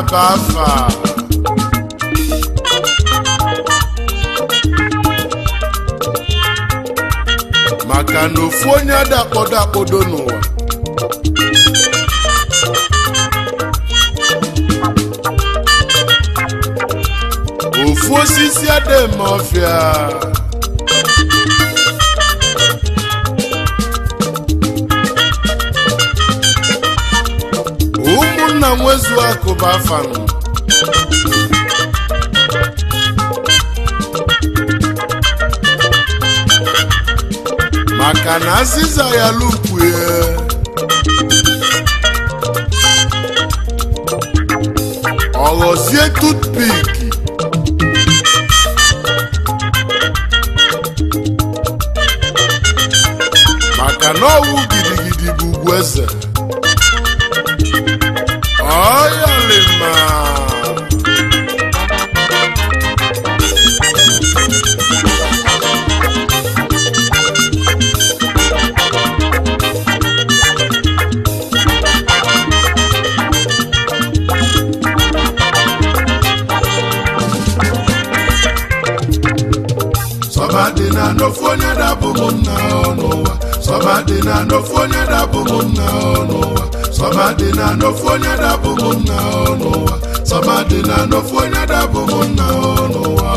bụ afa maka na ofu onye ada akpọdo akpọdo n'ụwa ofu osisi ada eme ọfịa ụmụnna nwezu akụba afanụ maka na azịza ya lupue ọghọzie tutpik maka na ọwụ gidigidi bụ ugwu eze ọyalima sọba dị na n'ofu onye dabụ m nna n'ụwa sọba dị na n'ofu onye dabụ m nna n'ụwa sọba dị na n'ofu onye dabụ m nna n'ụwa sọba dị na n'ofu onye dabụ m nna n'ụwa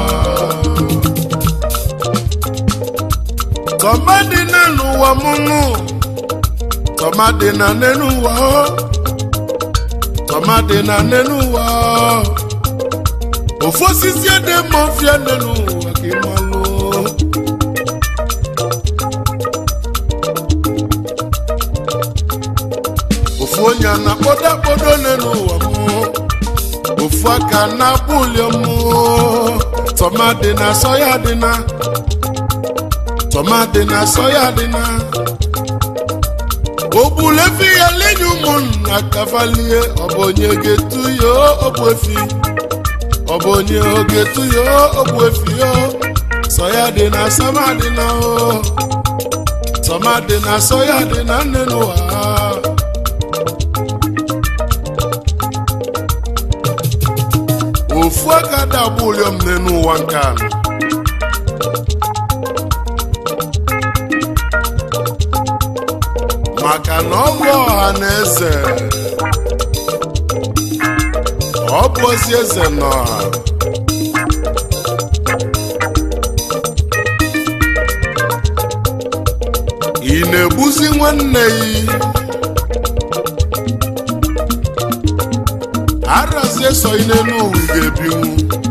sọba dị na n'ụwa m nụ sọba dị na n'enu ụwa sọba dị na n'enu ụwa ofu osisi ede mma ọfịa n'enu ụwa ka ị malụ ofu onye a na-akpọdo akpọdo n'elu ụwa m ofu aka na-akpụ ulio m tọmadị na sọya dị na tọmadị na sọya dị na ogbulefi ya lenye ụmụnna kavalie ọ bụ onye ga-etu ya ogbu efi ọ bụ onye oge-etu ya ogbu efi ya sọya dị na sama dị na o tọmadị na sọya dị na nne n'ụwa ofu aka dagbu ụlọm n'elu ụwa nke a maka na ọ bụ ọha na eze ọ bụ ozi eze n'ọha ị na-egbuzi nwanne ya arazie so n'elu ụwa ị ga-ebinwu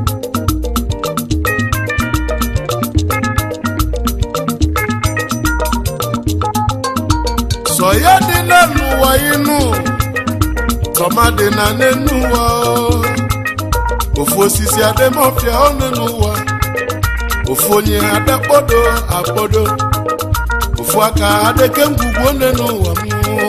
sọ ya dị n'elu ụwa ịnụ tọma dị na n'elu ụwa ofu osisi ademọfịa ọ n'elu ụwa ofu onye adakpodo akpodo ofu aka adeke ngwugwu n'elu ụwa mmụọ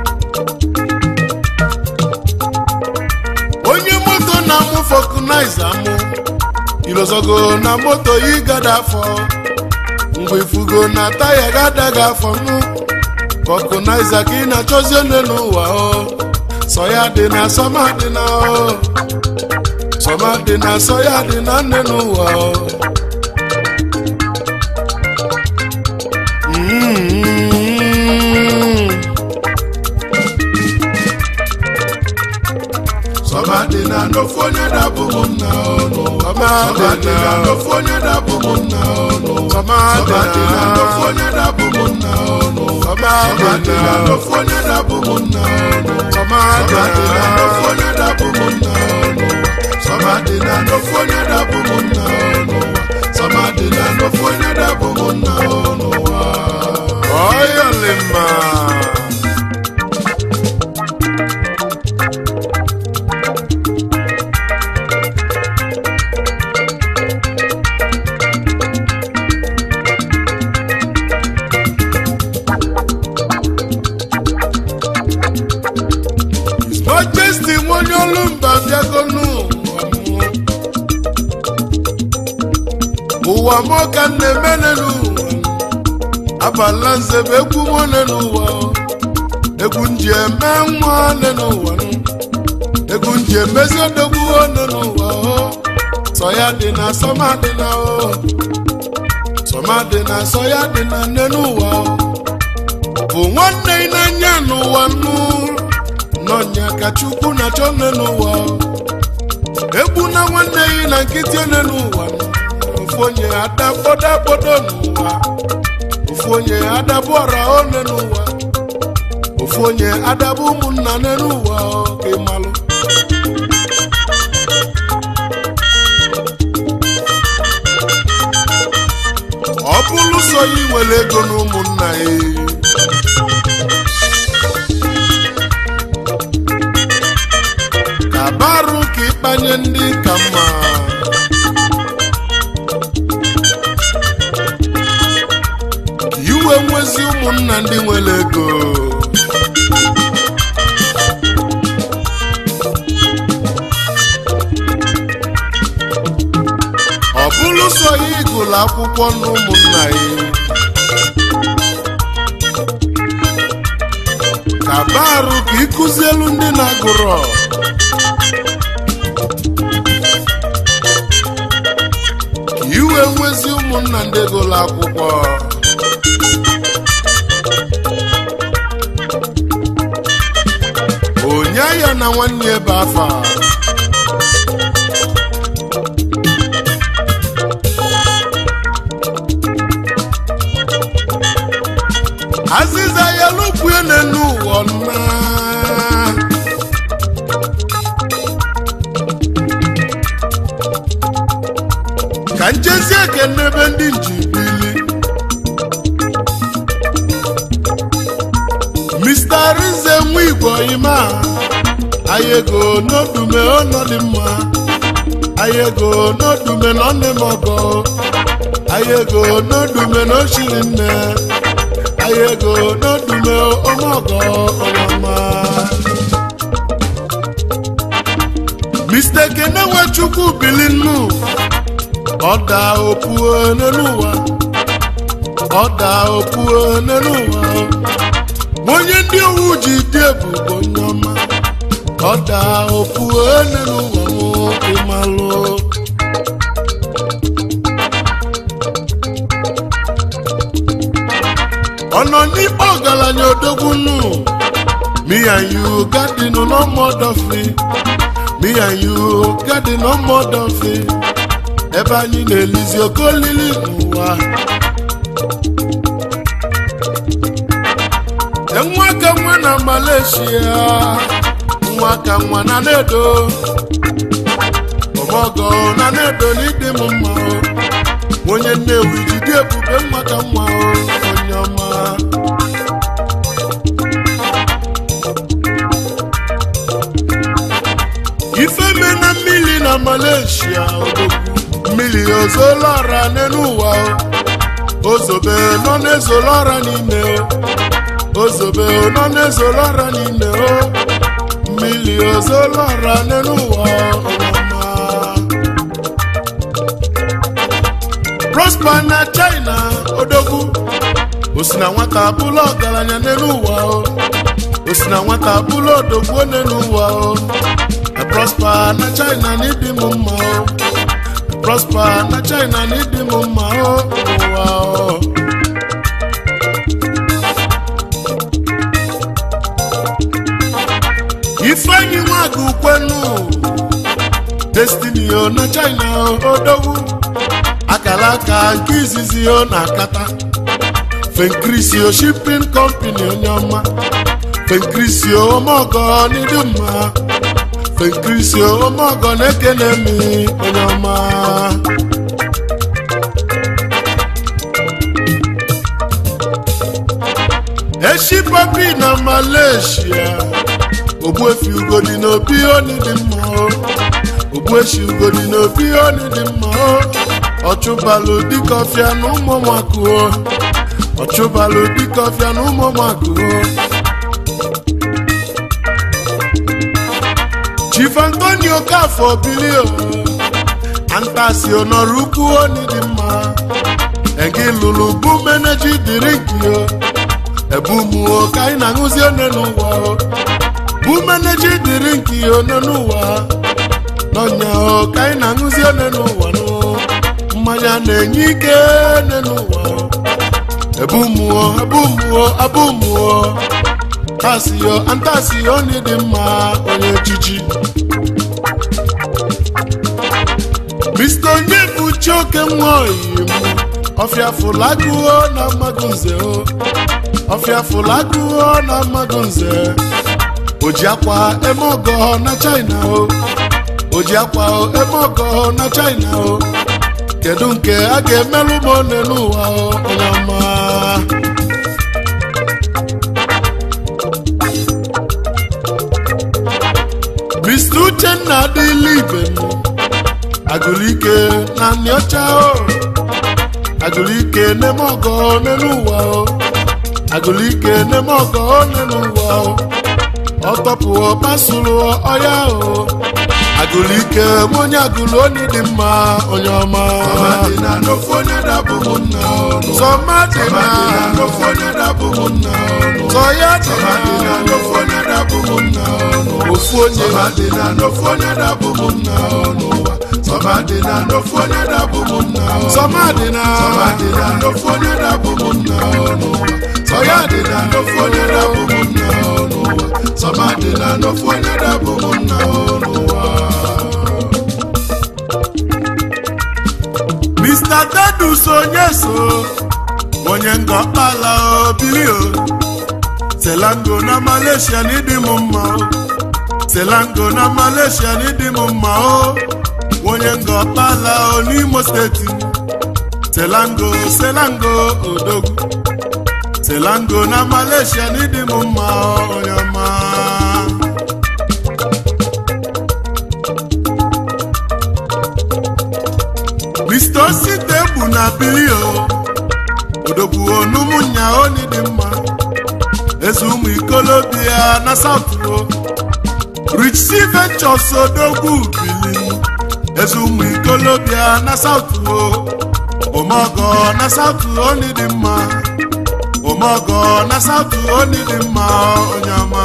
onye moto na-amụ fọkụnaiza amụ ilozogo na moto yi gada afọ mgbe ifugo na taya gadaghị afọ nụ fọkụnaiza ka ị na-achọzi onye n'ụwa o sọ ya dị na sọma dị na o sọma dị na sọ ya dị na nne n'ụwa o Mm. Sọba dị na n'ofu onye dabụ m nna ọnụ. Sọba dị na n'ofu onye dabụ m nna ọnụ. Sọba dị na n'ofu onye dabụ m nna ọnụ. Sọba dị na n'ofu onye dabụ m nna ọnụ. Sọba dị na n'ofu onye dabụ m nna ọnụ. Sọba dị na n'ofu onye dabụ m nna ọnụ. Sọba dị na n'ofu onye dabụ m nna ọnụ. Ọyọlịma. majesty nwonye olu mba bịagonu ụwa m ka m na-eme n'ụwa abala nze bụ egwu m n'ụwa egwu nji eme nwa n'ụwa egwu nji emezi odogwu one n'ụwa o sọ ya dị na sọma dị na o sọma dị na sọ ya dị na nne n'ụwa o bụ nwanne ị na-anya n'ụwa nnu nọnya ka chukwu na chọ nne n'ụwa o egbu na nwanne gị na nkịtị one n'ụwa ofu onye adabodagbodo n'ụwa ofu onye adabụ ọra one n'ụwa ofu onye adabụ ụmụnna nne n'ụwa o ka ị malụ ọ bụrụ sọ ya nwere ego na ụmụnna ya ka barụ ka ịkpanye ndị ka mma iwe nwezi ụmụnna ndị nwere ego ọ bụrụ sọ ya ịgụlụ akwụkwọ na ụmụnna ya ka barụ ka ịkụzielu ndị na-agụrọ ka iwe nwezi ụmụnna ndị gụlụ akwụkwọ onye ya na nwanne ebe afa azịza ya lụkwue n'enu ụwa nna ka njezi ekene ebe ndị njibili Mr. Rize nwa igbo ima ayego n'odume ọnọdụ mma ayego n'odume na ọnụ m ọgọ ayego n'odume na oshiri nne ayego n'odume ọmọgọ ọmọma Mr. Ekene Nwechukwu bilinu ọda opuo n'ụwa ọda opuo n'ụwa onye ndị owu ji dị ebubo onye ọma ọda opuo n'ụwa m ịmalụ ọnọ n'ikpe ọgaranya odogwu nụ me and you garden no more dofi me and you garden no more dofi ebe anyị na-elizi oke olili n'ụwa nwa ka nwa na Malaysia nwa ka nwa na nedo ọmọgọ na nedo n'ịdị m mma o onye nnewi jide ebube nwa ka nwa o onye ọma ifeme na mmiri na Malaysia odogwu mmiri ozolara n'elu ụwa o ozobe nọ n'ezolara n'ime o ozobe nọ n'ezolara n'ime o mmiri ozolara n'elu ụwa ọma prosper na china odogwu osi na nwata bụlụ ọgaranya n'elu ụwa o osi na nwata bụlụ odogwu n'elu ụwa o prosper na china n'ịdị m mma o prosper na china n'ịdị m mma o ụwa o ifeanyi nwaga ukwenu destiny o na china odogwu akara aka nke izizi o na akata fenkrisio shipping company onye ọma fenkrisio omeọgọ n'ịdị mma fenkrisio omeọgọ na-ekene mi onye ọma eshi papi na malaysia ogbuefi ugodi n'obi oni dị mma o ogbueshi ugodi n'obi oni dị mma o ọchụbalụ dịka ọfịa na ụmụmakụ o ọchụbalụ dịka ọfịa na ụmụmakụ o chief antonio kafọ bili o antasi onọrọ ukwu oni dị mma egi lụrụ bụ meneji dịrị gị o ebumu o ka anyị na-aṅụzi one n'ụwa o bụ meneji dịrị nke one n'ụwa n'ọnya ka anyị na-aṅụzi one n'ụwa nụ mmanya na-enye ike one n'ụwa ebu mmụọ ebu mmụọ abụ mmụọ tasio antasio onye dị mma onye ejiji Mr. onye bụ chioke nwa oyim ọfịa fụlagụo na mmadụ nze o ọfịa fụlagụo na mmadụ nze o ji akwa eme ọgọ na China o o ji akwa eme ọgọ na China o kedu nke a ga-emelụ m one n'ụwa o onye ọma Mr. Uchenna adịla ibe m agụlike na nị ọcha o agụlike neme ọgọ n'elu ụwa o agụlike neme ọgọ n'elu ụwa o ọtọpụọ pasụrụ ọya o agụlike onye agụlụ onye dị mma onye ọma Sọmadịna n'ofu onye dabụ m nna ọnụ. sọmadịna Sọmadịna n'ofu onye dabụ m nna ọnụ. sọya Sọmadịna dịna n'ofu onye dabụ m nna ọnụ. ofu onye Sọmadịna n'ofu onye dabụ m nna ọnụ. Sọmadịna n'ofu onye dabụ m nna ọnụ. sọmadịna Sọmadịna n'ofu onye dabụ m nna ọnụ. Sọmadịna n'ofu onye dabụ m nna ọnụ. Sọmadịna n'ofu onye dabụ m nna ọnụ. Mr. Tedus onye so onye ngọkpala obili o selango na Malaysia n'ịdị m mma o selango na Malaysia n'ịdị m mma o onye ngọkpala o n'Imo steeti selango selango odogwu selango na Malaysia n'ịdị m mma o onye ọma Mr. Osite bụ na bilio odogwu onumunya oni dị mma eze ụmụ ikolobia na South-o Rich C Ventures odogwu bili eze ụmụ ikolobia na South-o omogo na South-o oni dị mma omogo na South-o oni dị mma onye ọma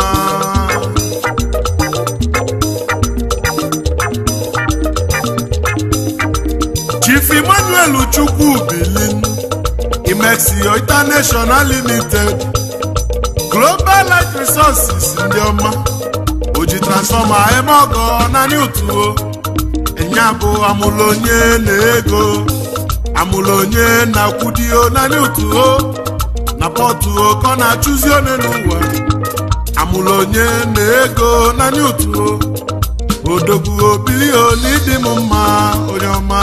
Chief Emmanuel Chukwu Bilin Imexio International Limited Global Life Resources ndị ọma oji transfọma eme ọgọ naanị otuo ịnya bụ amụlụ onye na ego amụlụ onye na-akwụdio naanị otuo na pọtuo ka ọ na-achụzi one n'ụwa amụlụ onye na ego naanị otuo odogwu obilio n'ịdị m mma onye ọma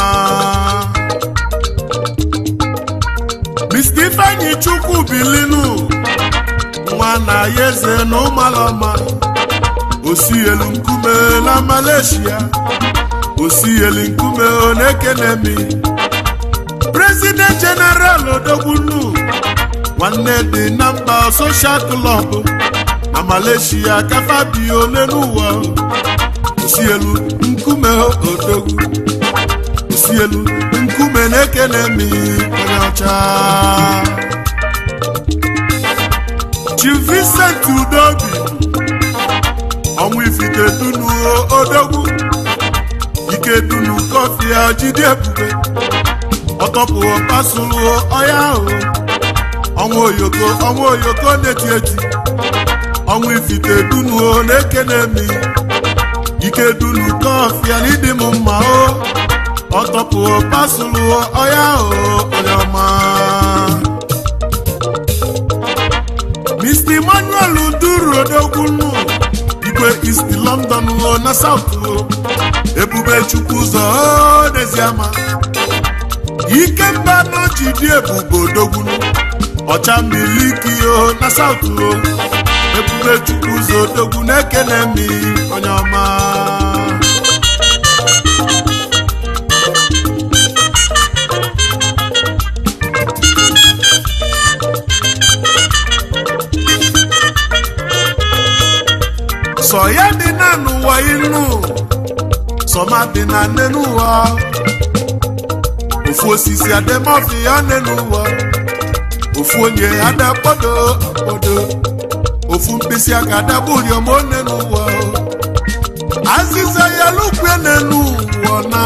Mr. Ifeanyi Chukwu bilinu nwa na ya eze na ụmalọma osi elu nkume na Malaysia osi elu nkume ọ na-ekene mi President General Odogbunu nwanne dị na mba Social Club na Malaysia kafabi ole n'ụwa osi elu nkume odogwu osi elu nkume na-ekene mi onye ọcha Chief Vincent Udobi ọnwụ ifite dunu odogwu ike dunu kọfị a jide ebube ọtọpụ pasụlụ ọya ahụ ọnwụ oyoko ọnwụ oyoko na-eti eti ọnwụ ifite dunu na-ekene mi ike dunu kọfị a n'ịdị m mma o ọtọpụ pasụlụ ọya ahụ onye ọma Mr. Emmanuel Duru Odogbunu igwe East London o na South o ebube chukwu ụzọ o n'eziama ikemba n'oji dị ebube Odogbunu ọcha miliki o na South o ebube chukwu ụzọ Odogwu na-ekene mi onye ọma sọ ya dị na n'ụwa inu sọma dị na nne n'ụwa ofu osisi ademọfi ya nne n'ụwa ofu onye adakpodo akpodo ofu mkpịsị aka dagburi omone n'ụwa o. azịza ya lukwe n'elu ụwa na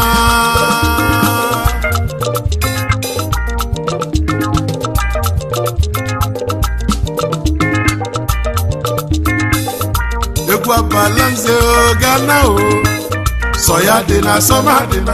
egwu abala nze gana o sọ ya dị na sọma dị na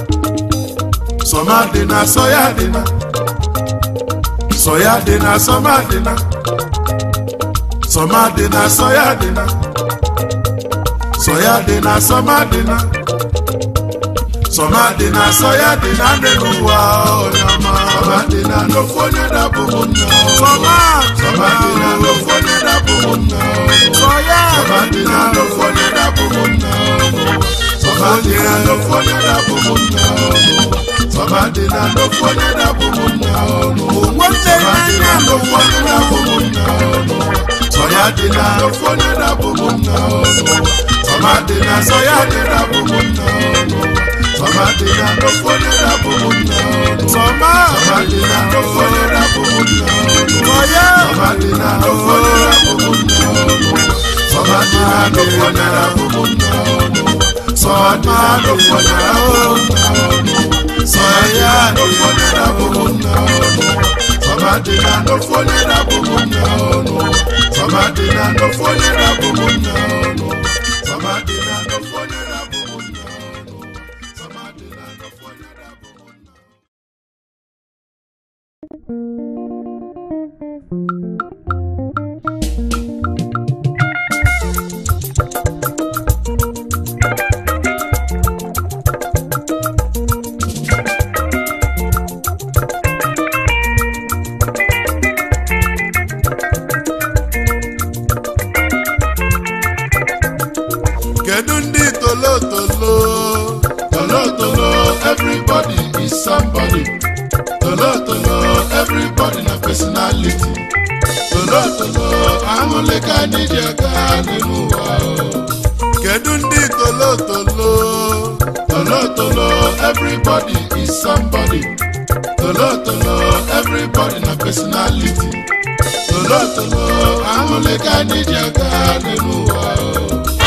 sọma dị na sọ ya dị na sọ ya dị na sọma dị na sọma dị na sọ ya dị na sọ ya dị na sọma dị na sọma dị na sọ ya dị na ndị n'ụwa onye ọma sọma dị na n'ofu onye dabụ m nna sọma sọma dị na n'ofu onye dabụ m nna sọ ya sọma dị na n'ofu onye dabụ m nna sọma dị na n'ofu onye dabụ m nna sọma dị na n'ofu onye dabụ m nna nwanne sọma dị na n'ofu onye dabụ m nna sọ ya dị na n'ofu onye dabụ m nna sọma dị na sọ ya dị dabụ m nna sọma dị na n'ofu onye dabụ m nna sọma sọma dị na n'ofu onye dabụ m nna sọ ya sọma dị na n'ofu onye dabụ m nna sọma dị na n'ofu onye dabụ m nna sọma dị na n'ofu onye dabụ m nna sọ ya n'ofu onye dabụ m nna sọma dị na n'ofu onye dabụ m nna sọma dị na n'ofu onye dabụ m nna sọma dị na n'ofu onye dabụ m nna sọma dị na n'ofu onye dabụ m nna kedu ndị tolotolo Tolo tolo, everybody is somebody. Tolo tolo, everybody na personality. Tolo tolo, aṅụle ka anyị ji aga n'elu ụwa. o. kedu ndị tolotolo Tolo tolo, everybody is somebody. Tolo tolo, everybody na personality. Tolo tolo, aṅụle ka anyị ji aga n'elu ụwa. o.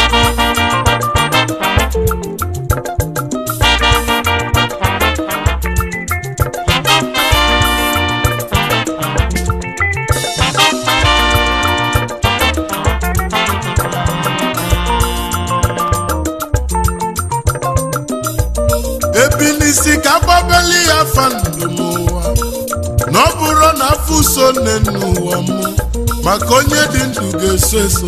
ebilisi ka gbabeli ya fa ndụ n'ụwa na ọ bụrụ na afọ so nne n'ụwa mụ maka onye dị ndụ ga-eso eso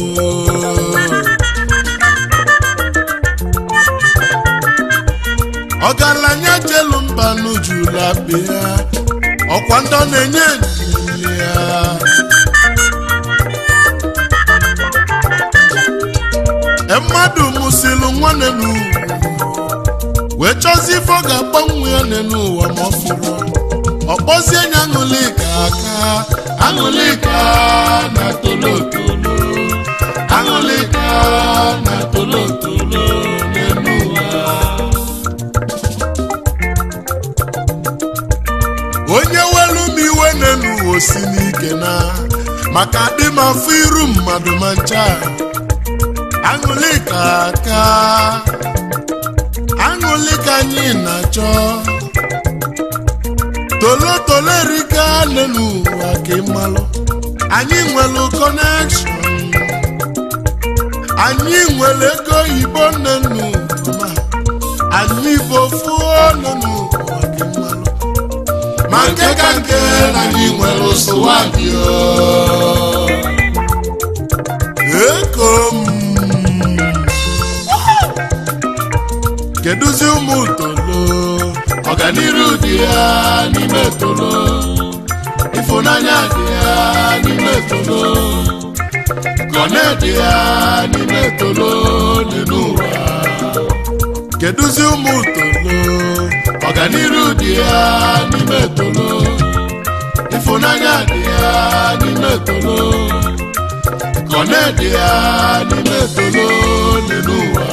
ọgaranya jelu mba n'ujula bịa ọkwa ndị ọ na-enye enyi ya E mmadụ mụsịlụ nwanne n'ugwu wee chọzie ife ọ ga-agbanwe ya n'elu ụwa ma ọ fụrụ ọ kpọzie nya aṅụlika aka aṅụlika na tolotolo aṅụlika na tolotolo n'elu ụwa onye welu m iwe n'elu ụwa osi n'ike na maka adị m afọ iru mmadụ ma ncha aṅụlika aka aṅụlika anyị na-achọ tolotolo erika n'elu ụwa ka ịmalụ anyị nwere kọnekshọn anyị nwere ego oyibo nnenu ma anyị bụ ofu nnenu ụwa ka ịmalụ ma nke ka nke na anyị nwere ụsụwa dị eko m kedụzi ụmụ tolo ọganiru dị ya n'ime tolo ịfụnanya dị ya n'ime tolo kọne dị ya n'ime tolo n'elu ụwa kedụzi ụmụ tolo ọganiru dị ya n'ime tolo ịfụnanya dị ya n'ime tolo kọne dị ya n'ime tolo n'elu ụwa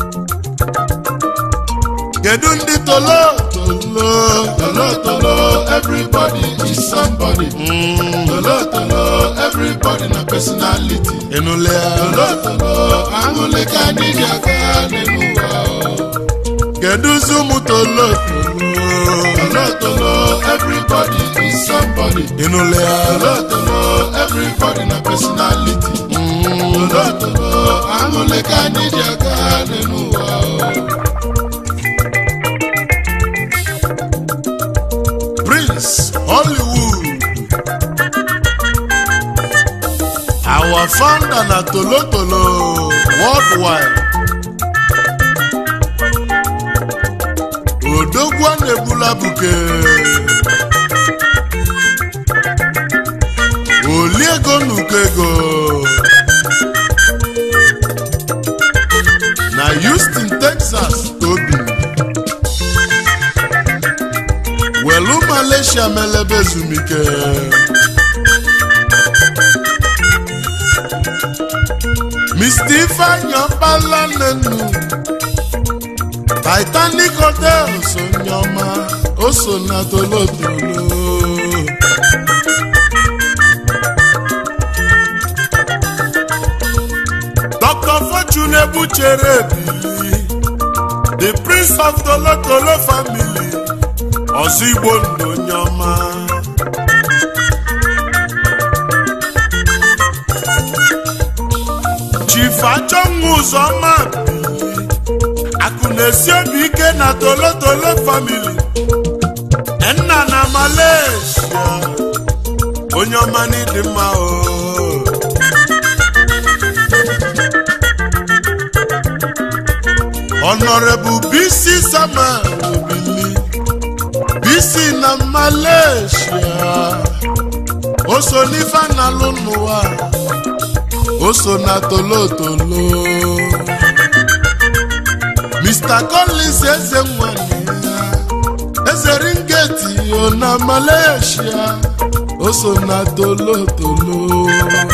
kedu ndị tolo tolo tolo tolo everybody is somebody tolo tolo everybody na personality ịnụle ya tolo tolo aṅụle ka anyị ji aga n'elu ụwa kedụzi ụmụ tolotolo tolo tolo everybody is somebody ịnụle ya tolo tolo everybody na personality tolo tolo aṅụle ka anyị ji aga n'elu ụwa prince hollywood our founder na tolotolo worldwide odogwu a na-ebula buke oliego nuko ego na houston texas tobi welu malaysia melebe ezumike mr ifeanyi ọkpala nnenu titanic hotels onyeọma o so na tolotolo dr fortune ebuchere ebili the prince of tolotolo family ọzọ igbo ndụ onye ọma chief achọnwụ ụzọma akụ na-esi obi ike na tolotolo family nna na malaysia onye ọma n'ịdị mma o honorable bc samuel obili bc na malaysia o so n'ife na-alụ n'ụwa o so na tolotolo mr collins eze nwanyị ya eze ringeti o na malaysia o so na tolotolo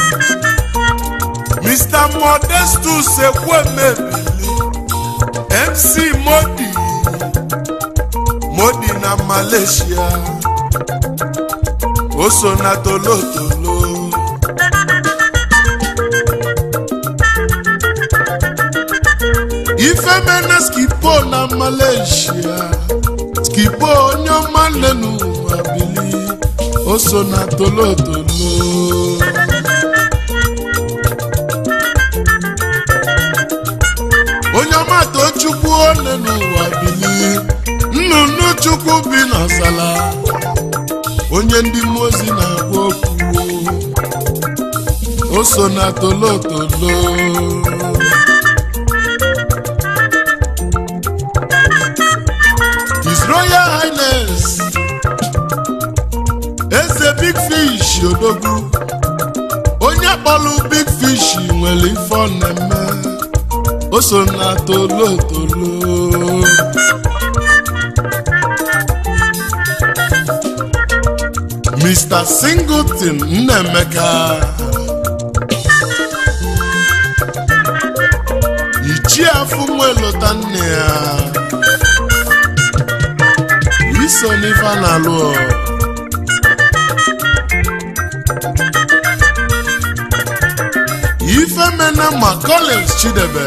mr modestus ekwemebili mc modi modi na malaysia o so na tolotolo ifemena skipo na malaysia skipo onye ọma nenu abili o so na tolotolo onye ọma tochukwu one n'ụwa bili nnụnụ chukwu bi n'ọzala onye ndị mmụọ ozi na-agwa okwu o so na tolotolo His Royal Highness eze big fish odogwu onye kpọrọ big fish nwere ife ọ na-eme o so na tolotolo Mr. Singleton Nnemeka ichie afụ nwe lụta nne ya iso n'ife a na-alụ ọ. ife mena ma Collins Chidebe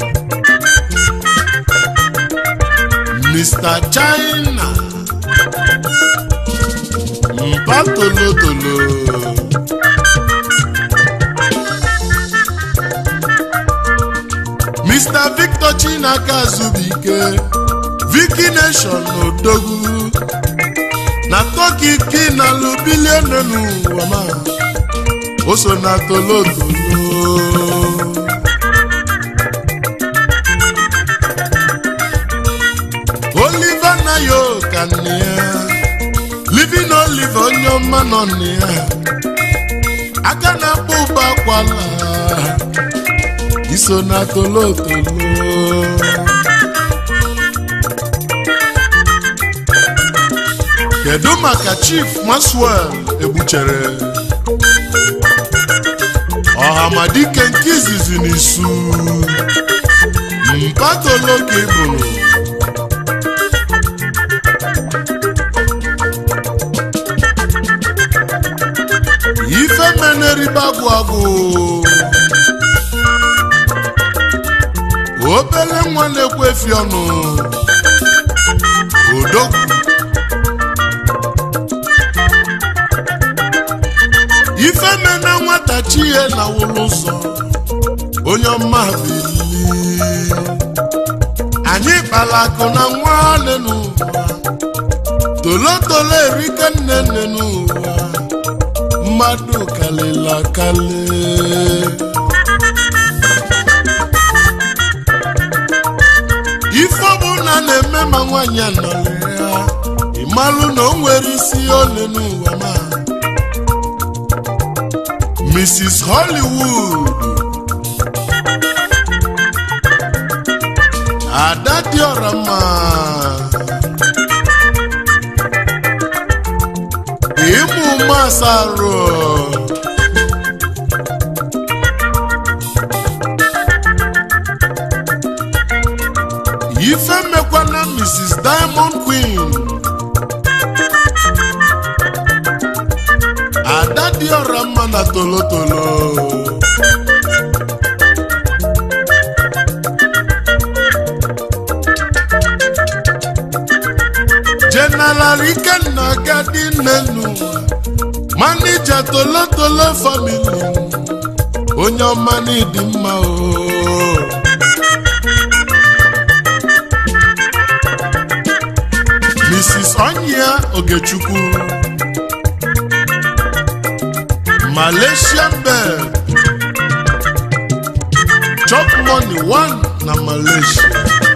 Mr. China mpa tolotolo Mr. Victor Chinaka Zubike Vicky Nation Odogwu na Turkey kinalụ bilionu n'ụwa ma o so na tolotolo Oliver Nayo ka nne ya Living Oliver onye ọma nọ nne ya aka na-akpọ ụba akwala iso na tolotolo kedu maka chief maswell egbuchere ọhamadike nke izizi n'isu mpatoloka ịbụrụ eribe agwụ agwụ obere nwa na-ekwu efi ọnụ odogwu ife mena nwata chi ihe na wụlụ ụzọ onye ọma bili anyị kpara akụ na nwanne n'ụwa tolotolo erike nne nne n'ụwa mmadụ kalịla kalị ife ọbụla na-eme ma nwaanyị anọrọ ya ịmalụ na o nwere isi ole n'ụwa ma Mrs. Hollywood ada dị ọra mma ịmụ masarụ ife mekwana Mrs. Diamond Queen ada dị ọra mma na tolotolo General Ikenna Gadi Nenu manija tolotolo family onye ọma n'ịdị mma o Mrs. Onyia Ogechukwu Malaysian Bell Chop Money One na Malaysia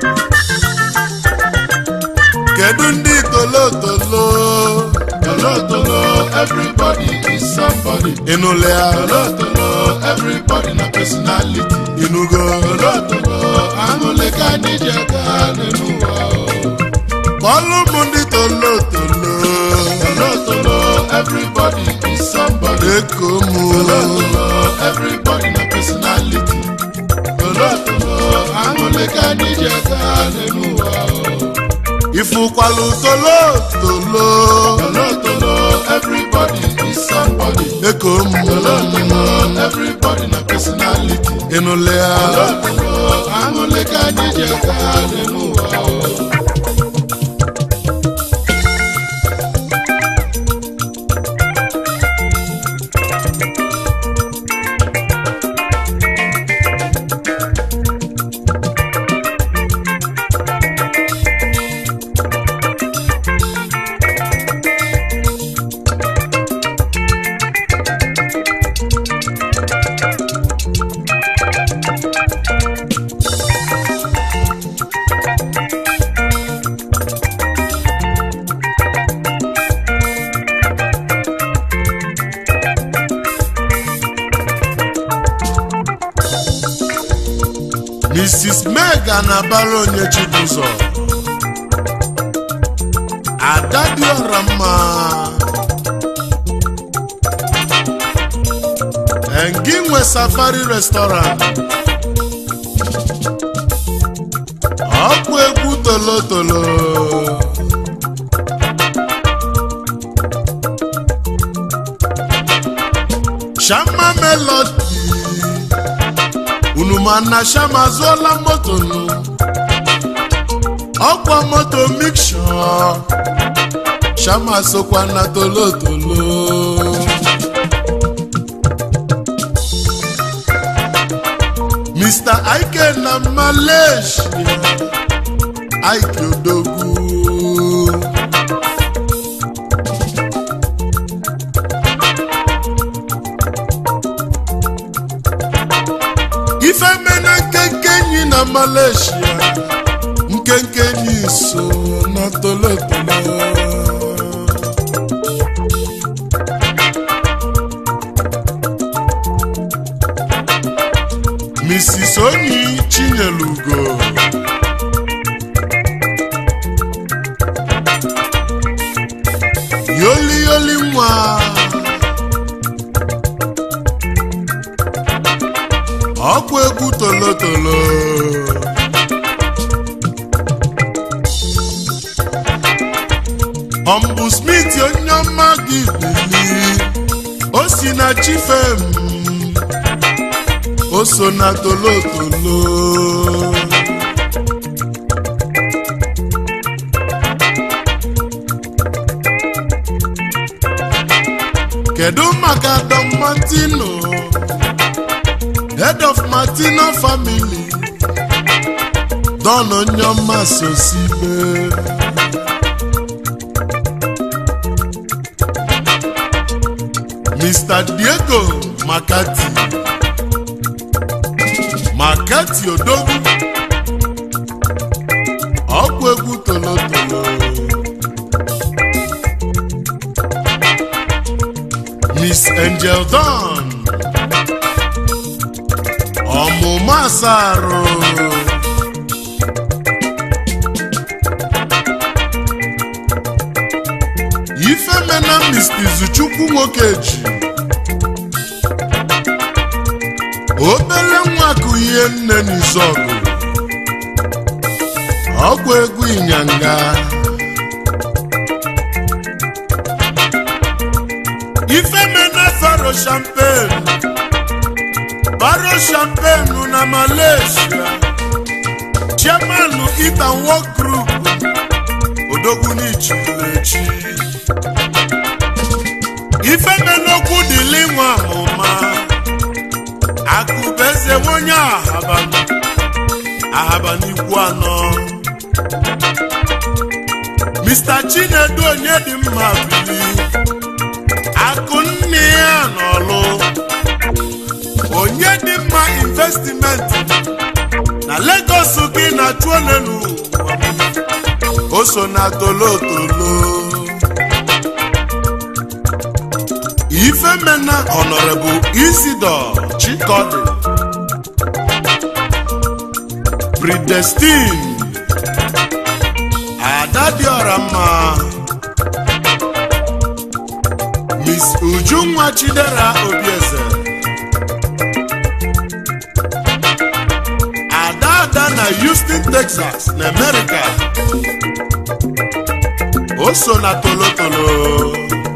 kedu ndị tolotolo Tolotolo, everybody is somebody. ịnụle ya Tolotolo, everybody na personality. ịnụgo Tolotolo, aṅụle ka anyị ji aga n'ụwa. kpọlụ m ndị tolotolo Tolotolo, everybody is somebody. eko mụ Tolotolo, everybody na personality. Tolotolo, aṅụle ka anyị ji aga n'ụwa. ifụkwalụ tolotolo Tolotolo, everybody is somebody. eko mụ Tolotolo, everybody na personality. ịnụle ya Tolotolo, aṅụle ka anyị ji aga n'ụwa. Mrs. Mega na-abara onye Chibụzọ ada dị ọra mma engi nwe safari restaurant ọkpụ egwu tolotolo shama melody unu ma na shama azụọla moto nụ ọkwa moto miksho shama sokwa na tolotolo mr ike na malaysia ike odogwu ife mena nkenke enyi na malaysia nkenke enyi so na tolotolo mrs onyi chinyelugo yoli yoli nwa ọkwa egwu tolotolo ọmbụ smith onye ọma gị bili o si na chifem o so na tolotolo kedu maka don martino head of martino family don onyoma sosibe mr diego makati makati odogwu ọgwụ egwu tolotolo miss angel don ọmụma asarụ ifemena mr izuchukwu nwokeji obere nwa kụ ihe nne n'izọgụ ọgwụ egwu ịnyanga ifemena faro champagne baro champagne na malaysia chairman itan work group odogwu n'ichilechi ifemenokwu dịli nwa amụma akụbeze nwonye ahaba ahaba n'ikwu anọ mr chinedu onye dị mma bili akụ nne ya n'ọlụ onye dị mma investimenti na Lagos gị na chuolelu o so na tolotolo ifemena honorable isidor chikodi predestin ada dịọra mma miss ujunwa chidera obieze ada ada na houston texas na america o so na tolotolo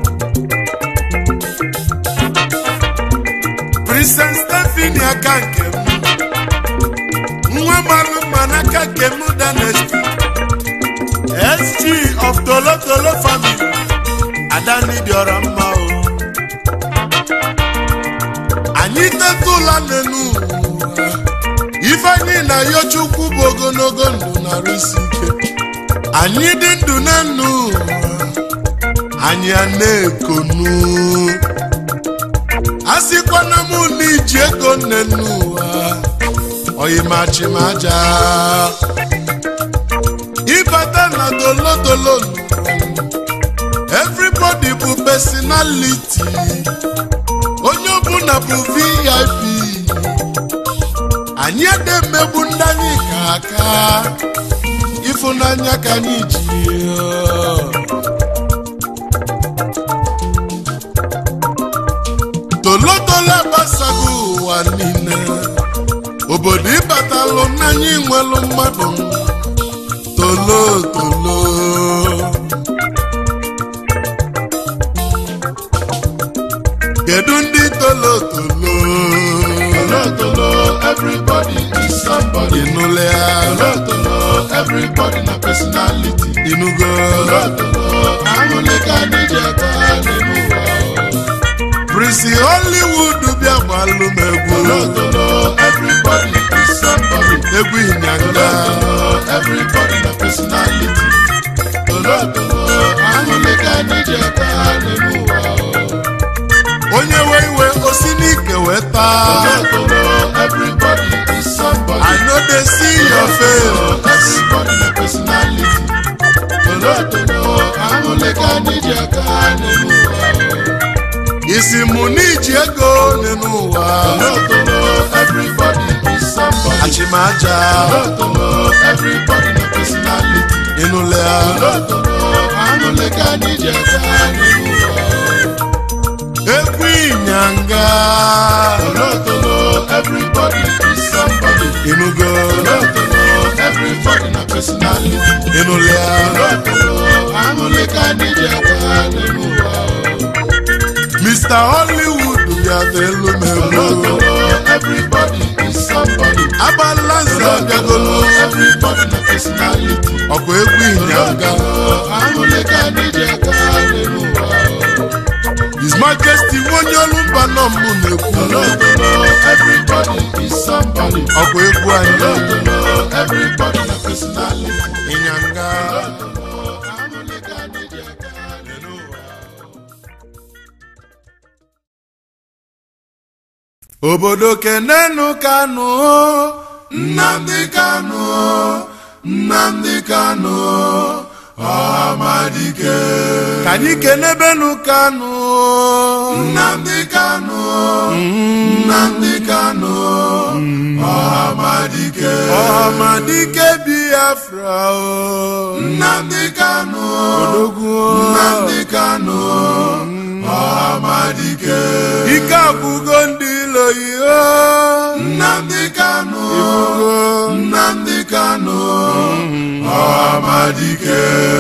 princess stephanie aka nke m nwa malụ mma n'aka nke m dynasty sg of tolotolo family adani dịọrọ mma o anyị teta ụla n'elu ụwa ifeanyị na yochukwu bụ ogologo ndụ na-arụsi ike anyị dị ndụ na ndụ anyị a na-ekonu a sịkwana m na iji ego nne n'ụwa oyimachimaja ịbata na tolotolo everybody bụ personality onye ọbụla bụ vip anyị ede mmegbu ndị anyị ka aka ịfụnanya ka anyị ji tolotolo agbasago ụwa niile obodo ịbatalụ n'anya nwelụ mmadụ tolotolo kedu ndị tolotolo Tolotolo, everybody is somebody. ịnụle ya Tolotolo, everybody na personality. ịnụgo Tolotolo, ahụle ka anyị ji aka n'elu ụwa. prisi hollywood bịa gbalụ m egwu Tolotolo, everybody is somebody. egwu ịnyanga Tolotolo, everybody na personality. Tolotolo, ahụle ka anyị ji aka n'elu ụwa. onye we iwe osi n'ike wee taa Tolotolo, everybody is somebody. i no dey see your face Everybody na personality. Tolotolo, ahụle ka anyị ji aka n'elu ụwa. isi mụ n'iji ego n'elu ụwa Tolotolo, everybody is somebody. achịmaja Tolotolo, everybody na personality. ịnụle ya Tolotolo, ahụle ka anyị ji aka n'elu ụwa. egwu ịnyanga Tolotolo, everybody is somebody. ịnụgo Tolotolo, everybody na personality. ịnụle ya Tolotolo, ahụle ka anyị ji aka n'elu ụwa. mr hollywood ya n'elu m elu Tolotolo, everybody is somebody. agbala nze bịagolo Everybody na personality. ọgụ egwu ịnyanga Tolotolo, ahụle ka anyị ji aka n'elu ụwa. his majesty onye olu mba nọ mbụ na-ekwu Tolotolo, everybody is somebody. ọgụ egwu anyị Tolotolo, everybody na personality. ịnyanga Tolotolo, ahụle ka anyị ji aka n'elu ụwa. obodo kenenu kanụ Nnamdi Kanu, Nnamdi Kanu, Ọhamadike. ka anyị kenebenu kanụ Nnamdi Kanu, Nnamdi Kanu, Ọhamadike. ọhamadike biafra o Nnamdi Kanu, odogwu Nnamdi Kanu, Ọhamadike. ike agwụgo ndị iloyi o Nnamdi Kanu, Ifugo. Nnamdi Kanu, Ọhamadike.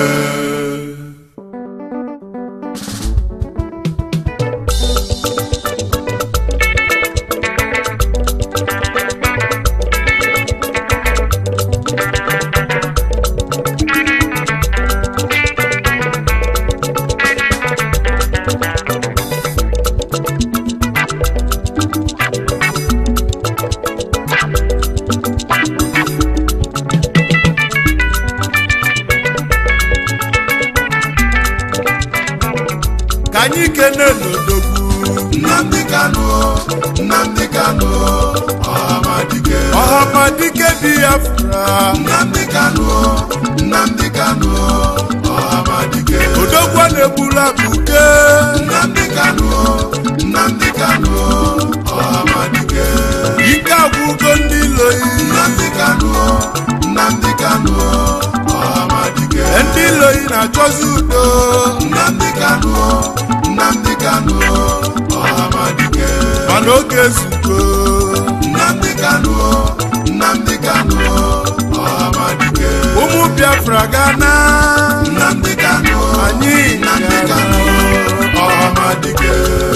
ka anyị kene n'odogwu Nnamdi Kanu, Nnamdi Kanu, Ọhamadike. ọhamadike biafra Nnamdi Kanu, Nnamdi Kanu, Ọhamadike. odogwu a na-egbula buke Nnamdi Kanu, Nnamdi Kanu, Ọhamadike. ike agwụgo ndị iloyi Nnamdi Kanu, Nnamdi Kanu, Ọhamadike. ndị iloyi na-achọzi udo Nnamdi Kanu, Nnamdi Kanu, Ọhamadike. mana oge ezugo Nnamdi Kanu, Nnamdi Kanu, Ọhamadike. ụmụ biafra gana Nnamdi Kanu, anyị Nnamdi gana. Kanu, Ọhamadike.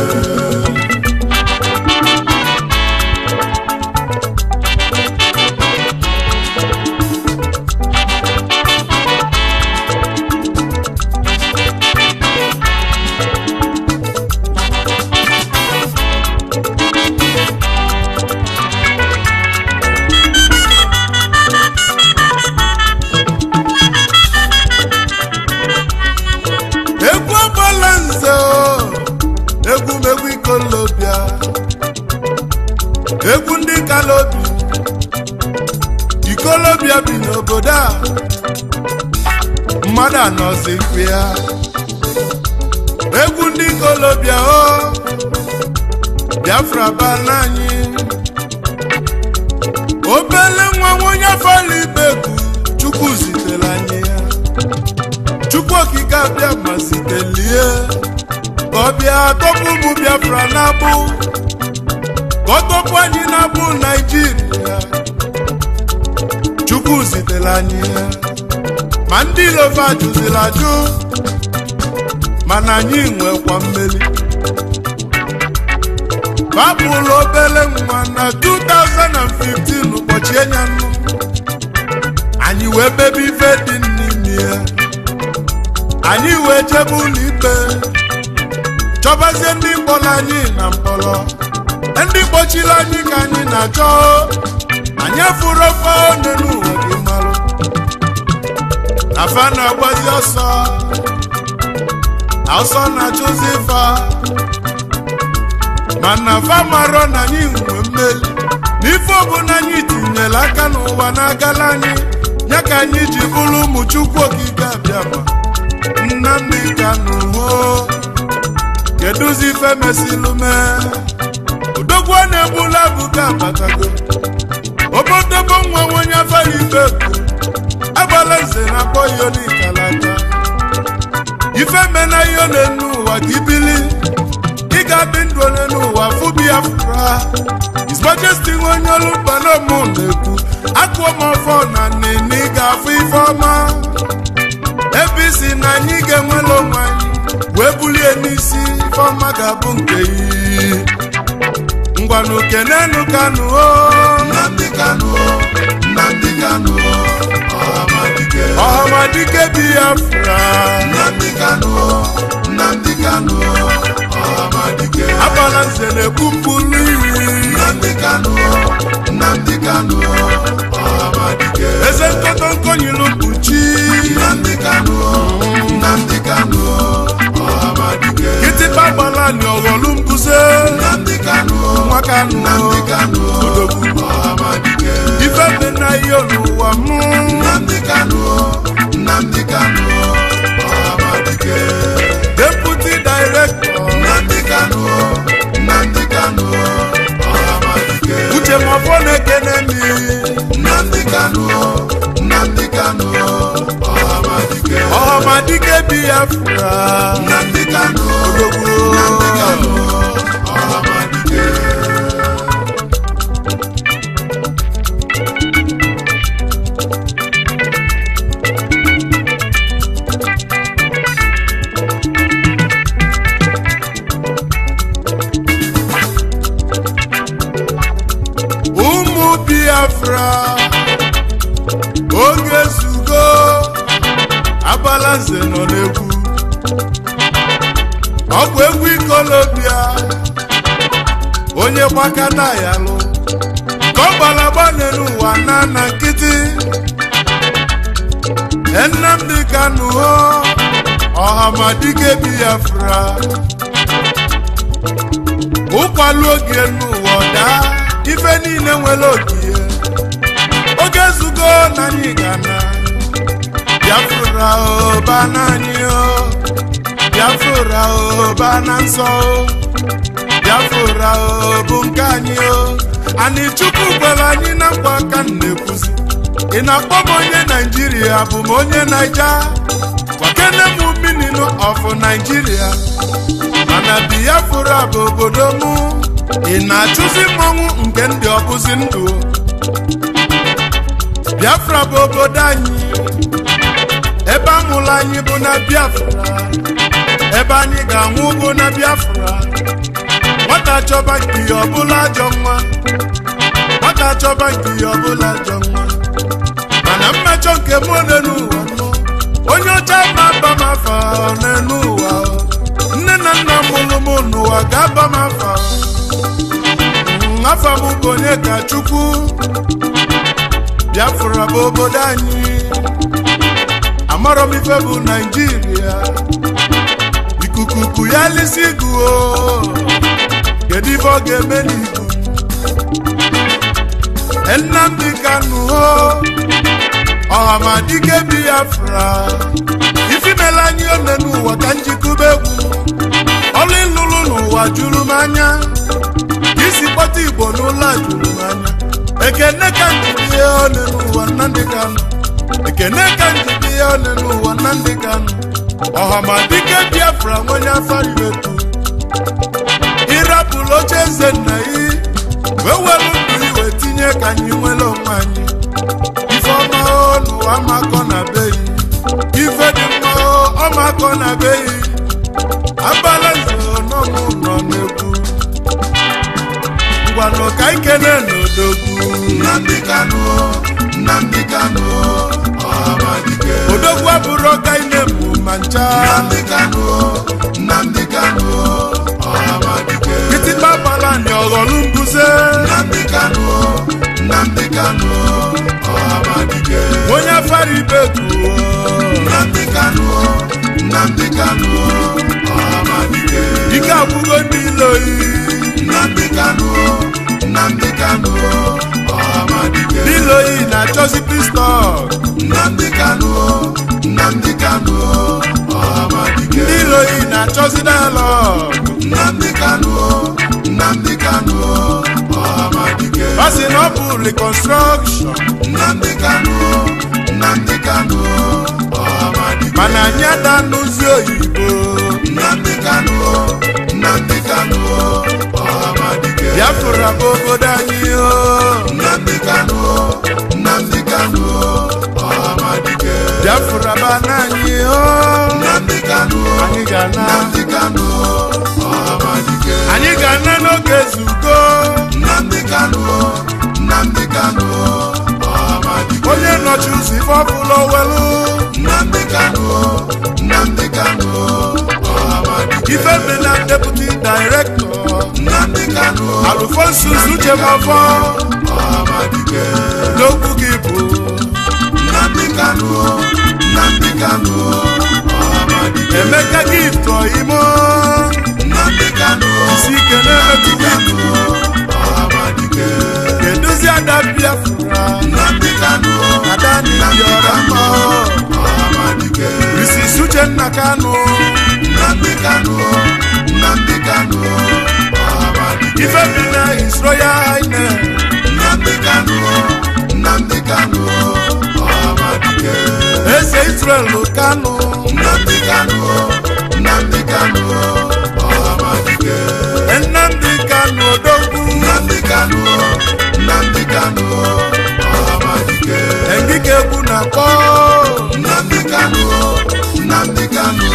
egwu ọgbala nze o egwu megwu ikolobịa egwu ndị kalobi ikolobịa bi n'obodo a mmadụ anọzikwa ya egwu ndị ikolobịa o biafra bala anyị obele nwa onye fọlọ ibegwu chukwu zitere anyị ya chukwu okike abịa ma zitelie ka ọ bịa tọpụ ụmụ biafra na-abụ ka ọ tọpụ anyị na-abụ naijiria chukwu zitere anyị ya ma ndị ilova jụziri ajụ mana anyị nwekwa mmeri babụlụ obere nwa na 2015 ụbọchị enyanụ anyị wee bebe ife dị n'ime ya anyị wee jebe ụlọ ikpe chọbazie ndị mkpọrọ anyị na mkpọrọ ndị kpọchiri anyị ka anyị na-achọ anyị fụrụ ofe one n'ụwa gị marụ na fa na-agbazi ọsọ na ọsọ na-achụzi fa mana fa marọ na anyị nwe mmeli n'ife ọbụla anyị tinyere aka n'ụwa na-agala anyị ya ka anyị ji bụrụ ụmụ chukwu okike abịa ma Nnamdi Kanu ho kedụzi ife mesilu mee odogwu a na-egbula abụga abatago obodobo nwa onye afara ibe bụ agbala nze na akpọ ya onikalata ife mena ihe na-enu ụwa ka ibili ị ga-adị ndụ onye n'ụwa fụ biafra His Majesty nwe onye olu mbanamụ na-ekwu akụọ m ọfọ na nne ị ga-afụ ife ọma ebe isi na anyị ga-enwere onwe anyị wee bulie n'isi ifeọma ga-abụ nke iyi ngwanụ kenenu kanụ o Nnamdi Kanu Nnamdi Kanu Ọhamadike ọhamadike biafra Nnamdi Kanu Nnamdi Kanu Ọhamadike agbala nze na-ekwu mpụlụ iri Nnamdi Kanu Nnamdi Kanu Ọhamadike eze nkọtọnkọ nyiri mkpuchi Nnamdi Kanu Nnamdi Kanu Ọhamadike kịtịkpa gbala ni ọghọlụ mbuze Nnamdi Kanu nwa kanụ Nnamdi Kanu odogwu Ọhamadike ife dị na ihe n'ụwa mụ Nnamdi Kanu Nnamdi Kanu Ọhamadike deputi director Nnamdi Kanu Nnamdi Kanu Ọhamadike uche mafọ na-ekene mi Nnamdi Kanu Nnamdi Kanu Ọhamadike ọhamadike biafra Nnamdi Kanu odogwu Nnamdi Kanu Ọhamadike ụmụ biafra oge zugo abalanze nọ n'egwu ọ bụ egwu ikolobia onye gbakata ya lụ ka ọ gbalagba n'ụwa na na nkịtị nnamdị kanụ ho ọhamadike biafra ụkwalụ oge n'ụwa daa ife niile nwere ogie oge zugo na anyị gana biafra oba n'anyị o biafra oba na nsọ o biafra o bụ nke anyị o anyị chukwu gwara anyị na nkwa aka m na-ekwuzi ị na-akpọ m onye naijiria bụ m onye naija gwakene m mininu of naijiria mana biafra bụ obodo mụ ị na-achụzi mmọnwụ nke ndị ọbụzi ndụ biafra bụ obodo anyị ebe amụrụ anyị bụ na biafra ebe anyị ga-anwụ bụ na biafra nwata chọba nke ihe ọbụla ajọ nwa nwata chọba nke ihe ọbụla ajọ nwa mana mmejọ nke m n'elu ụwa nọ onye ọcha ma aba m afa n'elu ụwa nne na nna mụrụ m n'ụwa ga-aba m afa Mm, afa m bụ onye ka chukwu biafra bụ obodo anyị amarọ m ife bụ naijiria ikuku ku ya lisi guo kedu ife ọ ga-eme n'igu nnamdị kanụ ho ọhamadike biafra ifimela anyị one n'ụwa ka njikube egwu ọlụ ịlụlụ n'ụwa juru m anya ka isi kpọta igbo n'ụlọ a juru m anya ekene ka njide ihe one n'ụwa nnamdị kanụ ekene ka njide ihe one n'ụwa nnamdị kanụ ọhamadike biafra nwonye afariwetu ịrapụrụ oche eze nna yi wee were ndụ iwe tinye ka anyị nwere onwe anyị ife ọma o n'ụwa makọ na be yi ife dị mma o ọmakọ na be yi abala nze n'ọmụ nọ n'egwu ngwanụ ka ikene n'odogwu Nnamdi Kanu Nnamdi Kanu Ọhamadike odogwu abụrụ ọka ine mụ ma ncha Nnamdi Kanu Nnamdi Kanu Ọhamadike kịtịkpa gbala ni ọghọlụ mbuze Nnamdi Kanu Nnamdi Kanu Ọhamadike onye afara ibeku Nnamdi Kanu Nnamdi Kanu Ọhamadike ike agwụgo ndị iloyi Nnamdi Kanu Nnamdi Kanu Ọhamadike ndị iloyi na-achọzi pistọl Nnamdi Kanu Nnamdi Kanu Ọhamadike ndị iloyi na-achọzi dialọg Nnamdi Kanu Nnamdi Kanu Ọhamadike ọ sị na ọ bụ reconstruction Nnamdi Kanu Nnamdi Kanu Ọhamadike mana anyị ada n'ụzi oyibo Nnamdi Kanu Nnamdi Kanu Ọhamadike biafra bụ obodo anyị o Nnamdi Kanu Nnamdi Kanu Ọhamadike biafra bụ ana anyị o Nnamdi Kanu anyị ga-ana Nnamdi Kanu Ọhamadike anyị ga-ana n'oge zugo Nnamdi Kanu Nnamdi Kanu ọhamadike onye nọchi ụzọ ife ọbụla owelu Nnamdi Kanu Nnamdi Kanu ọhamadike ife mena deputy director Nnamdi Kanu alfonsus uchemafọ ọhamadike n'okwu gị bụ Nnamdi Kanu Nnamdi Kanu ọhamadike emeka gift ọyimo Nnamdi Kanu isi ike na-emetụ Kanu ọhamadike keduzi ada biafra Nnamdi Kanu ada n'ibi ọra mma ọhamadike Mrs. Uchenna Kanu Nnamdi Kanu Nnamdi Kanu ọhamadike ife bi na his royal highness Nnamdi Kanu Nnamdi Kanu ọhamadike eze Israel Kanu Nnamdi Kanu Nnamdi Kanu ọhamadike Nnamdi Kanu Odogwu Nnamdi Kanu Nnamdi Kanu ọhamadike Engike egwu na akpọ Nnamdi Kanu Nnamdi Kanu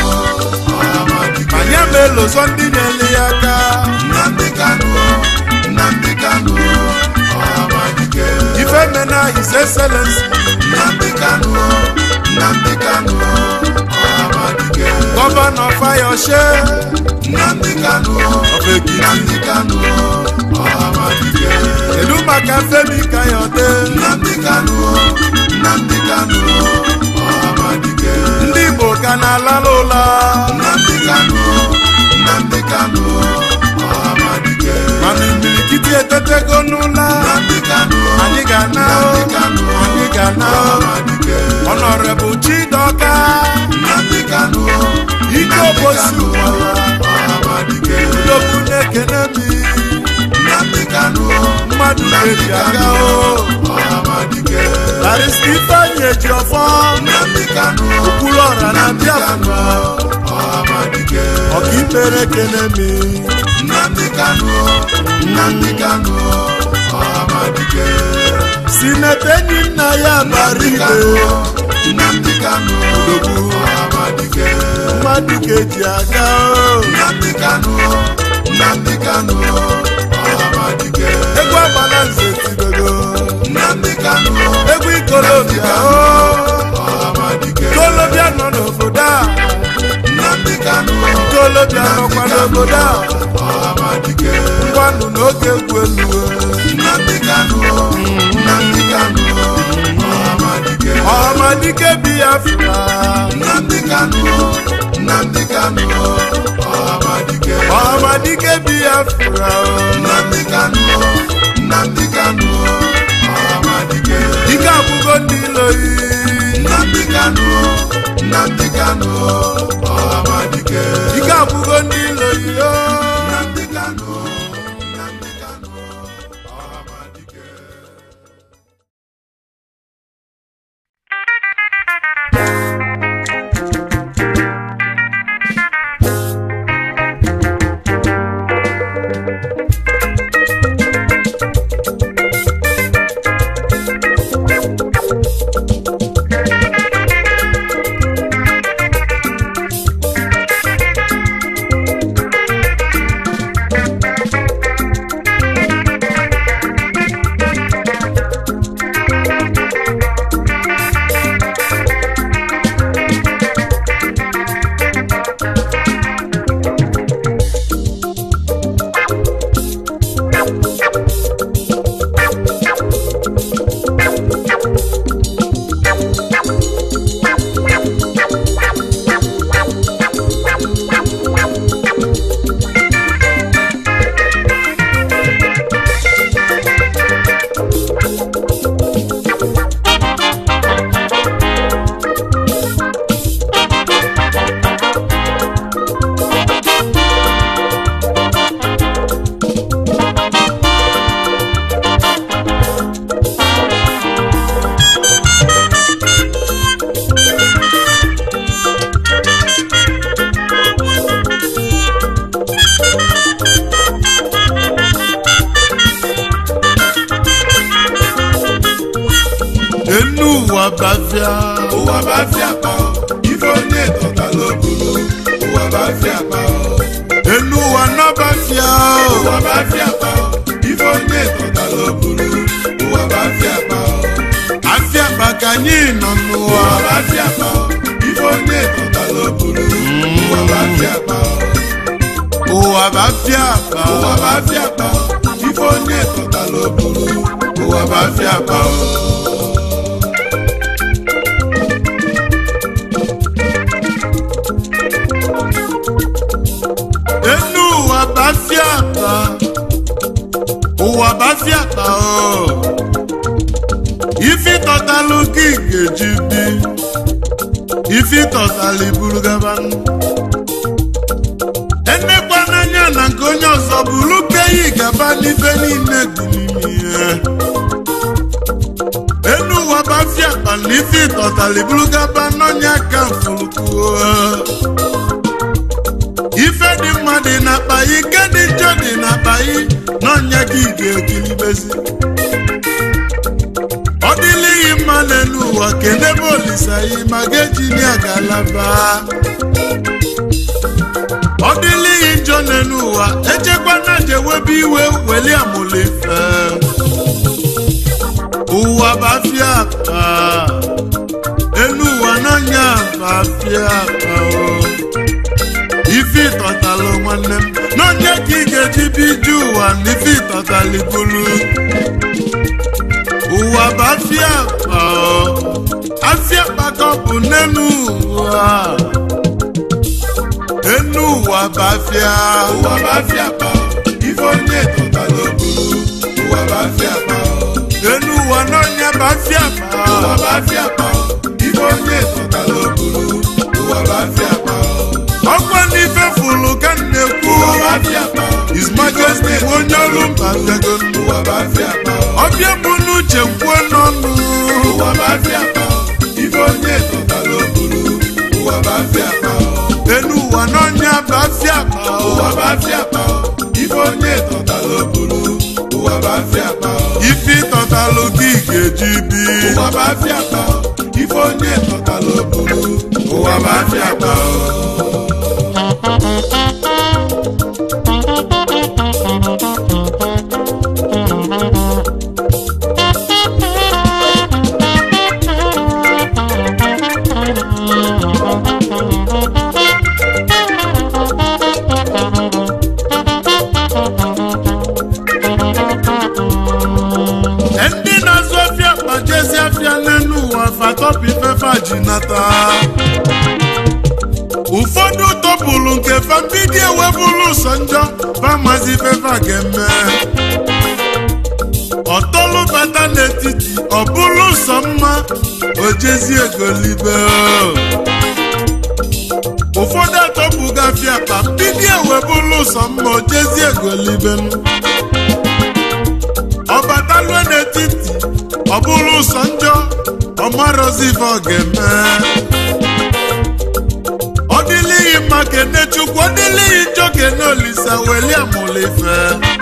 ọhamadike anyị amelozọ ndị na-ele ya aka Nnamdi Kanu Nnamdi Kanu ọhamadike ife mena his excellency Nnamdi Kanu Nnamdi Kanu ọhamadike gọvanọ Fayose Nnamdi Kanu of Ekiti Nnamdi Kanu ọhamadike kedu maka Femi Kayode Nnamdi Kanu Nnamdi Kanu ọhamadike ndị Igbo ka na-alala ụla Nnamdi Kanu Nnamdi Kanu ọhamadike mana imirikiti etetego n'ụla Nnamdi Kanu anyị ga-ana anyị ga-ana ọhamadike ọnọrebụ Chidoka Nnamdi Kanu ike obosi ụwara ọhamadike udogwu na-ekene mi Nnamdi Kanu mmadụ na-eji aga o ọhamadike barista ifeanyị eji ọfọ Nnamdi Kanu okpuru ọra na biafra ọhamadike ọkaikpere ekene mi Nnamdi Kanu Nnamdi Kanu ọhamadike sinete enyi nna ya bara ibe Nnamdi Kanu odogwu ọhamadike mmadụ ga-eji aga o Nnamdi Kanu Nnamdi Kanu ọhamadike egwu agbala nze tidogo Nnamdi Kanu egwu ikolobịa o ọhamadike ikolobịa nọ n'obodo a Nnamdi Kanu ikolobịa nọkwa n'obodo a ọhamadike ngwanụ n'oge egwu elu Nnamdi Kanu Nnamdi Kanu ọhamadike ọhamadike biafra Nnamdi Kanu Nnamdi Kanu ọhamadike ọhamadike biafra o Nnamdi Kanu Nnamdi Kanu ọhamadike ike abụgo ndị iloyi Nnamdi Kanu Nnamdi Kanu ọhamadike ike abụgo ndị iloyi o Nnamdi Kanu Nnamdi Kanu ọhamadike enu ụwa bafia ụwa bụ afịa akpa o, ife onye tọtala obulu ụwa bụ afịa akpa o. enu ụwa nọbafia ụwa bụ afịa akpa o, ife onye anyị nọ n'ụwa ụwa bụ afịa akpa ife onye tọtara oburu ụwa bụ afịa akpa ụwa bụ afịa akpa ụwa bụ afịa akpa ife onye tọtara oburu ụwa bụ afịa akpa enu ụwa bụ afịa akpa ụwa bụ afịa akpa o ifi tọtalụ gị ga-eji bi ifi tọtalụ iburu gaba enekwa n'anya na nke onye ọzọ bụrụ keyi gaba n'ife niile dị n'ime ihe enu ụwa bụ afịa akpa na ifi tọtalụ iburu gaba n'ọnya ka mfụrụkwuo ife dị mma dị n'akpa yi ike dị njọ dị n'akpa yi n'ọnya ka ị ga-ekiribezi ọ dịlighị mma n'elu ụwa kedebe olisa yi ma ga-eji ya galaba ọ dịlighị njọ n'elu ụwa echekwa na jewebe iwe weli amụlụ ife ụwa bụ afịa akpa elu ụwa n'ọnya bụ afịa akpa o ife ịtọtalụ nwanne m n'onye ka ị ga-eji biju ụwa na ife ịtọtalụ bulu ụwa bụ afịa akpa ọ. afịa akpa ka ọ bụ n'enu ụwa enu ụwa bụ afịa ụwa bụ afịa akpa ife onye tọtara oburu ụwa bụ afịa akpa enu ụwa n'onye bụ afịa akpa ụwa bụ afịa akpa ife onye tọtara oburu ụwa bụ afịa akpa ọkwa n'ife fụlụ ka m na-ekwu ụwa bụ afịa akpa His Majesty onye ọrụ mba bịago ụwa bụ afịa akpa ọbịa bụ n'uche kwuo n'ọnụ ụwa bụ afịa akpa ife onye tọtara oburu ụwa bụ afịa akpa enu ụwa n'onye bụ afịa akpa ụwa bụ afịa akpa ife onye tọtara oburu ụwa bụ afịa akpa ife ịtọtalụ gị ga-eji bi ụwa bụ afịa akpa ife onye tọtara oburu ụwa bụ afịa akpa ndị na-azụ afịa akpa jezi afịa n'elu ụwa fatọpụ ifefe ji nata ụfọdụ tọpụrụ nke fambidi ewebụrụ ụsọ njọ famazi ifefe a ga-eme ọtọlụ bata n'etiti ọ bụrụ ụsọ mma ojezi egolibe ụfọdụ atọpụga afịa akpa mbidi ewebụrụ ụsọ mma ojezi egolibe ọbatalue n'etiti ọ bụrụ ụsọ njọ ọmarozi ife ọ ga-eme ọ dịlighị mma kene chukwu ọ dịlighị njọ kene olisa weli amụlụ ife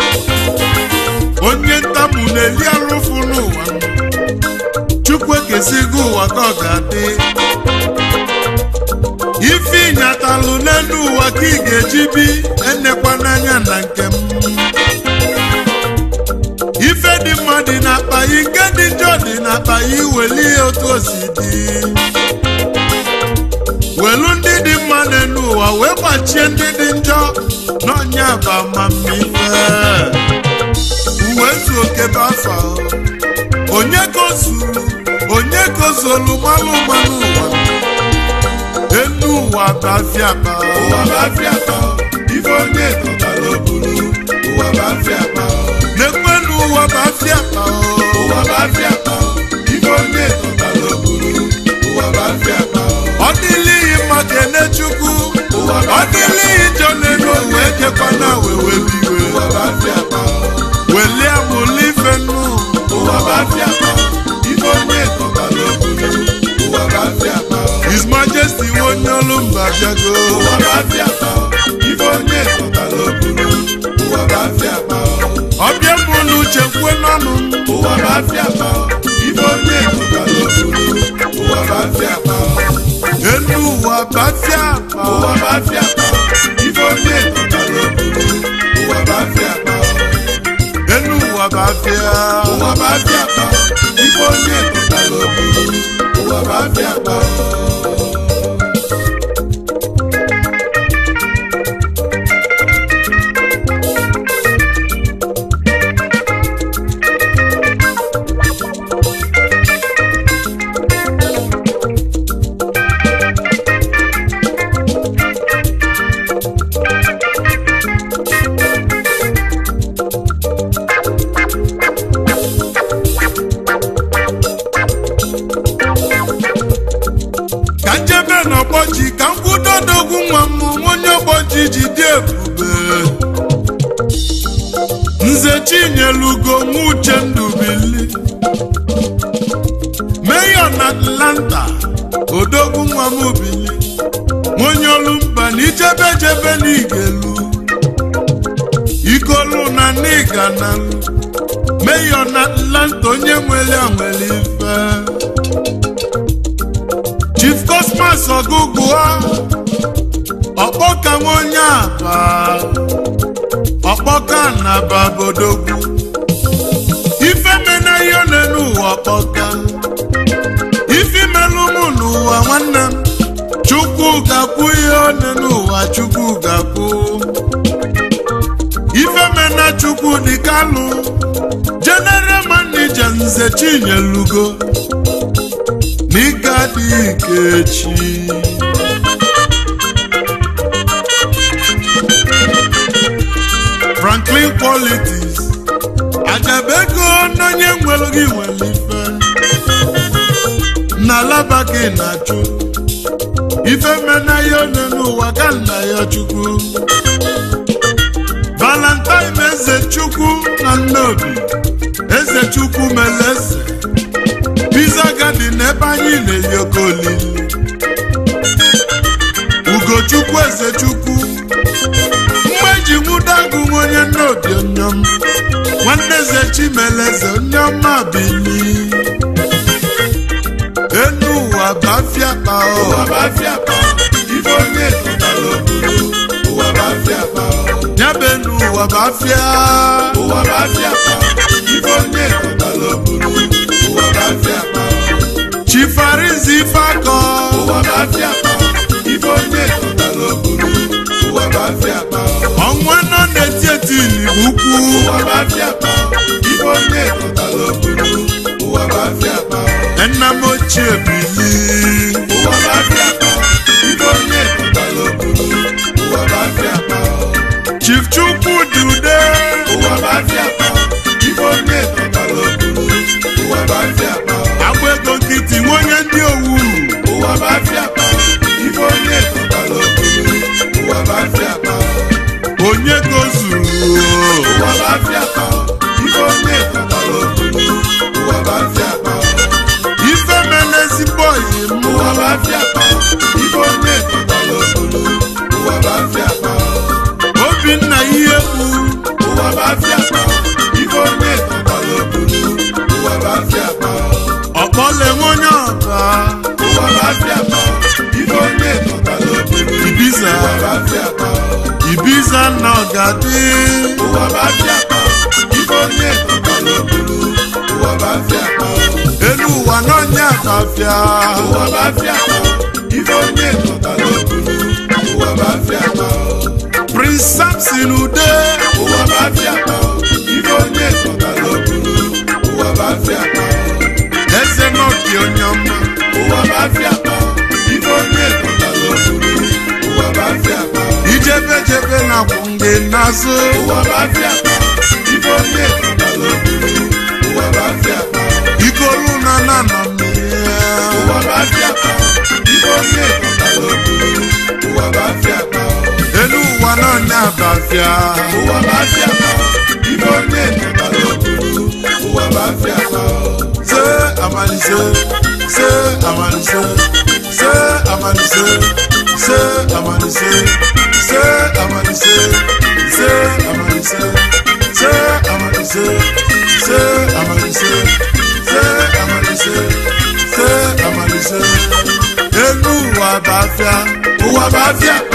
onye ntamu na-eli arụfụ n'ụwa chukwu ekesigo ụwa ka ọ ga-adị ife ịnyatalụ n'elu ụwa ka ị ga-eji bi enekwa n'anya na nke m ife dị mma dị n'akpa yi nke dị njọ dị n'akpa yi weli ya otu o si dị welu ndị dị mma n'elu ụwa wee gbachie ndị dị njọ n'ọnya bụ amamife uwe zu oke bụ afa onye kozuru onye kozulu mmanụ mmanụ ụwa elu ụwa bụ afịa akpa ụwa bụ afịa akpa ife onye tọtara oburu ụwa bụ afịa akpa na-ekwenu ụwa bụ afịa akpa ụwa bụ afịa akpa ife onye tọtara oburu ụwa bụ afịa akpa ọ dịlighị mma kene chukwu ụwa bụ ọ afịa akpa dịlighị njọ n'elu wee kekwana wee webiwe ụwa bụ afịa akpa welie amụlụ ife nnu ụwa bụ afịa akpa ife onye tọtara oburu ụwa bụ afịa akpa His Majesty onye olu mba bịago ụwa bụ afịa akpa ife onye tọtara oburu ụwa bụ afịa akpa ọbịa bụ n'uche kwue n'ọnụ ụwa bụ afịa akpa ife onye tọtara oburu ụwa bụ afịa akpa elu ụwa bụ afịa akpa ụwa bụ afịa akpa ife onye tọtara oburu ụwa bụ afịa akpa elu ụwa bụ afịa ụwa bụ afịa akpa ife onye tọtara oburu ọgbọji ka m kwudodogwu nwa m onye ọgbọji ji dị ebube nze chinyelugo nwa uchendu bili meyo na atlanta odogwu nwa m bili onye olu mba na ichebejebe n'igelu ikolu na n'iganalu meyo na atlanta onye nwere nwere ife chief cosmas ọgụgụa ọkpọka nwa onye aba ọkpọka na babodogwu ife mena ihe ọ na-enu ụwa ọkpọka ife melụ mụ n'ụwa nwanne m chukwu ga-akwụ ihe ọ na-enu ụwa chukwu ga-akwụ ife mena chukwu dị kalụ general manager nze chinyelugo n'ike adịghị ike echi franklin politics ajabego n'onye nwere gị nwere ife na alaba gị na-achụ ife mena ya one n'ụwa ka nna ya chukwu valentine eze chukwu na nnobi eze chukwu mere eze pizza garden ebe anyị na-eyi oke olili ugochukwu eze chukwu mgbe ji nwụdagụ onye nnobi onyom nwanne eze chimeleze onye ọma bili enu ụwa bafia kpa ụwa bụ afịa kpa ife onye tụtara obodo ụwa bụ afịa kpa nyaba enu ụwa bafia ụwa bụ afịa kpa ife onye tụtara obodo ụwa bụ afịa kpa chifarizi ifeakọ ụwa bụ afịa kpa ife onye tụtara obodo ụwa bụ afịa kpa ọnwa nọ na-eti eti n'igbo ukwu ụwa bụ afịa kpa ife onye tụtara obodo ụwa bụ afịa kpa nna m ochie bili ụwa bụ afịa kpa ife onye tụtara obodo ụwa bụ afịa kpa chief chukwu dị ude ụwa bụ afịa kpa ife onye tụtara obodo ụwa bụ afịa kpa agba ego nkịtị nwe onye ndị owu ụwa bụ afịa kpa ife onye tụtara obodo ụwa bụ afịa kpa onye ka o zuru ụwa bụ afịa kpa ife onye tụtara obodo ụwa bụ afịa kpa ife mere ezigbo oyi m ụwa bụ afịa kpa ife onye tụtara obodo ụwa bụ afịa kpa obinna ihe kpu ụwa bụ afịa kpa ife onye tụtara obodo ụwa bụ afịa kpa ọkpọle nwe onye ọba ụwa bụ afịa kpa ife onye tụtara obodo ibiza ụwa bụ afịa kpa ibiza na ọgadị ụwa bụ afịa kpa ife onye tụtara obodo ụwa bụ afịa kpa elu ụwa n'ọnya bafia ụwa bụ afịa kpa ife onye tụtara obodo ụwa bụ afịa kpa prince samson ude ụwa bụ afịa kpa ife onye tụtara obodo ụwa bụ afịa kpa eze n'obi onye ọma ụwa bụ afịa kpa ife onye tụtara obodo ụwa bụ afịa kpa ijebe jebe na kwụ ndị n'azụ ụwa bụ afịa kpa ife onye tụtara obodo ụwa bụ afịa kpa ikolu na na nọ mmiri ụwa bụ afịa kpa ife onye tụtara obodo ụwa bụ afịa kpa elu ụwa n'ọnya bafia ụwa bụ afịa kpa ife onye tụtara obodo ụwa bụ afịa kpa se amalise se amalise se amalise se amalise se amalise se amalise se amalise se amalise se amalise se amalise elu ụwa bafia ụwa bụ afịa kpa